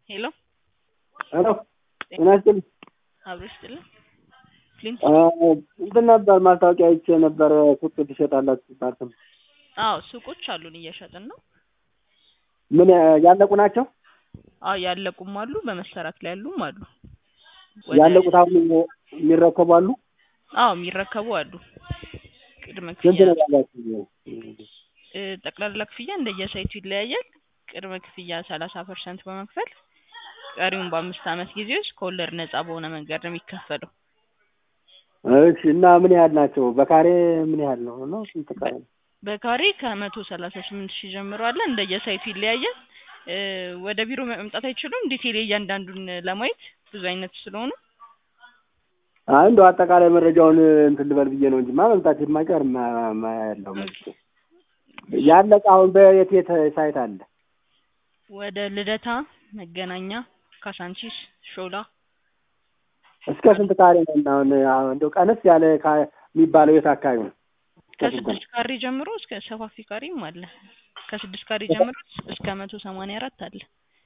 ሄሎ ሄሎ ጤና ይስጥልኝ። አብሮ ይስጥልኝ። ፍሊንት እንትን ነበር ማስታወቂያ አይቼ ነበር ሱቅ ትሸጣላችሁ ሲባል ስም አዎ ሱቆች አሉን እየሸጥን ነው። ምን ያለቁ ናቸው? አዎ ያለቁም አሉ በመሰራት ላይ ያሉም አሉ። ወደ- ያለቁት አሁን የሚረከቡ አሉ? አዎ የሚረከቡ አሉ። ቅድመ ስንት ክፍያ ነው ያላችሁ? እ፣ ጠቅላላ ክፍያ እንደየሳይቱ ይለያያል። ቅድመ ክፍያ ሰላሳ ፐርሰንት በመክፈል ቀሪውን በአምስት ዓመት ጊዜ ውስጥ ከወለድ ነጻ በሆነ መንገድ ነው የሚከፈለው። እሺ እና ምን ያህል ናቸው? በካሬ ምን ያህል ነው ነው ስንት ካሬ ነው? በካሬ ከመቶ ሰላሳ ስምንት ሺህ ጀምሮ አለ። እንደየሳይቱ ይለያያል። እ፣ ወደ ቢሮ መምጣት አይችሉም። ዲቴል እያንዳንዱን ለማየት ብዙ አይነት ስለሆኑ አይ እንደው አጠቃላይ መረጃውን እንትን ልበል ብዬ ነው እንጂ ማ መምጣት የማይቀር ማ- ማ ያለው መልስ ያለቀ አሁን በየት የት ሳይት አለ? ወደ ልደታ፣ መገናኛ፣ ካሳንቺስ፣ ሾላ እስከ ስንት ካሬ ነው? እና አሁን አሁን እንደው ቀነስ ያለ ካ- የሚባለው የት አካባቢ ነው? እስከ ስንት ነው? ከስድስት ካሬ ጀምሮ እስከ ሰፋፊ ካሬም አለ። ከስድስት ካሬ ጀምሮ እስከ መቶ ሰማንያ አራት አለ።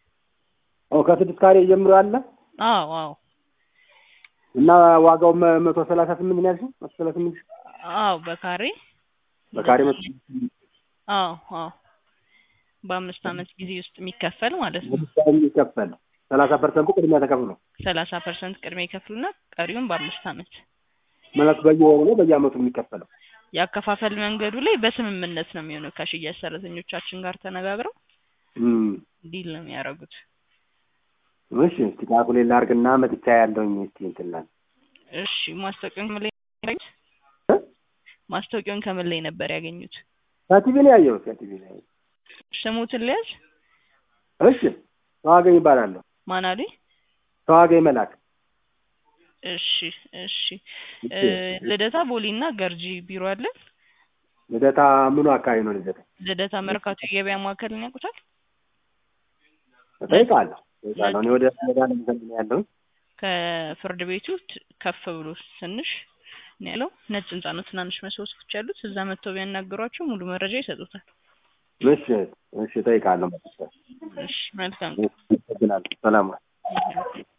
ኦ ከስድስት ካሬ ጀምሮ አለ አዎ አዎ እና ዋጋው መ- መቶ ሰላሳ ስምንት ነው ያልሽኝ? መቶ ሰላሳ ስምንት ሺህ አዎ በካሬ በካሬ መቶ አዎ አዎ በአምስት ዓመት ጊዜ ውስጥ የሚከፈል ማለት ነው። ለምሳሌ የሚከፈል ሰላሳ ፐርሰንቱ ቅድሚያ ተከፍሎ ሰላሳ ፐርሰንት ቅድሚያ ይከፍሉና ቀሪውን በአምስት ዓመት ማለት በየወሩ ነው በየአመቱ የሚከፈለው? የአከፋፈል መንገዱ ላይ በስምምነት ነው የሚሆነው። ከሽያጭ ሰራተኞቻችን ጋር ተነጋግረው እም ዲል ነው የሚያደርጉት። እሺ እስቲ ካልኩሌት ላድርግና መጥቻ ያለውኝ እስቲ እንትን ላል እሺ ማስታወቂያውን ከምን ላይ ያገኙት? እ? ማስታወቂያውን ከምን ላይ ነበር ያገኙት? ከቲቪ ነው ያየሁት ከቲቪ ነው ያየሁት። ስሙትን ሊያዝ እሺ ተዋገኝ ይባላለሁ። ማን አሉኝ? ተዋገኝ መላክ እሺ እሺ እ፣ ልደታ ቦሌና ገርጂ ቢሮ አለን። ልደታ ምኑ አካባቢ ነው ልደታ? ልደታ መርካቶ የገበያ ማዕከልን ያውቁታል? እጠይቃለሁ እጠይቃለሁ። እኔ ወደ ወደ አለም ዘንድ ነው ያለሁኝ። ከፍርድ ቤቱ ት- ከፍ ብሎ ትንሽ ነው ያለው። ነጭ ህንጻ ነው፣ ትናንሽ መስኮቶች ያሉት። እዛ መጥተው ቢያናግሯቸው ሙሉ መረጃ ይሰጡታል። እሺ እሺ እጠይቃለሁ። መጥቼ እሺ መልካም አመሰግናለሁ። ሰላም ዋል።